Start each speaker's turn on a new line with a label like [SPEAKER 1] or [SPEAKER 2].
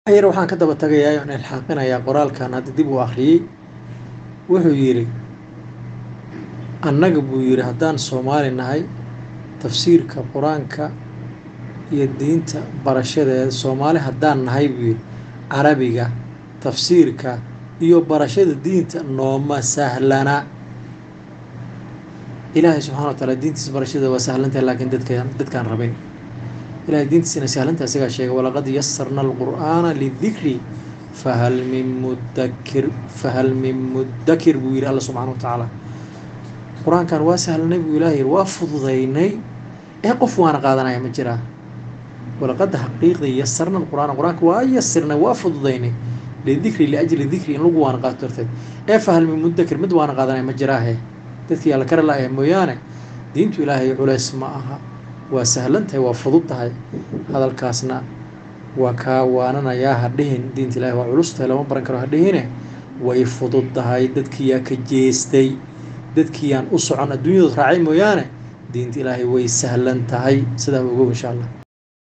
[SPEAKER 1] ayar waxaan ka daba tagayaa oon ilxaaqinayaa qoraalkan hadda dib uu akhriyey wuxuu yidhi annaga buu yidhi haddaan soomaali nahay tafsiirka qur-aanka iyo diinta barashadeeda soomaali haddaan nahay buu yidhi carabiga tafsiirka iyo barashada diinta nooma sahlana ilaahay subxana wa taala diintiisa barashada waa sahlantahay laakiin dadkaan dadkaan rabin ilahay diintiisina sahlanta isagaa sheegay walaqad yasarna alqur'aana lidikri fahal min mudakir fahal min mudakir buu yidhi alla subxana wa tacaala qur-aankan waa sahlanay buu ilahay yidhi waa fududaynay ee qof waana qaadanaya ma jiraa walaqad xaqiiqdii yasarna alqur'aana qur-aanka waa yasirnay waa fududaynay lidikri liajli dikri in lagu waana qaato darteed ee fahal min mudakir mid waana qaadanaya ma jiraahe dadkii alla kara la-ah mooyaane diintu ilaahay culays ma aha waa sahlan tahay waa fudud tahay hadalkaasna waa kaa waananayaa ha dhihin diinta ilaahay waa culus tahay lama baran karo ha dhihine way fudud tahay dadkiiyaa ka jeestay dadkiiyaan u socon adduunyadu raacay mooyaane diinta ilaahay way sahlan tahay sidaa ogow insha allah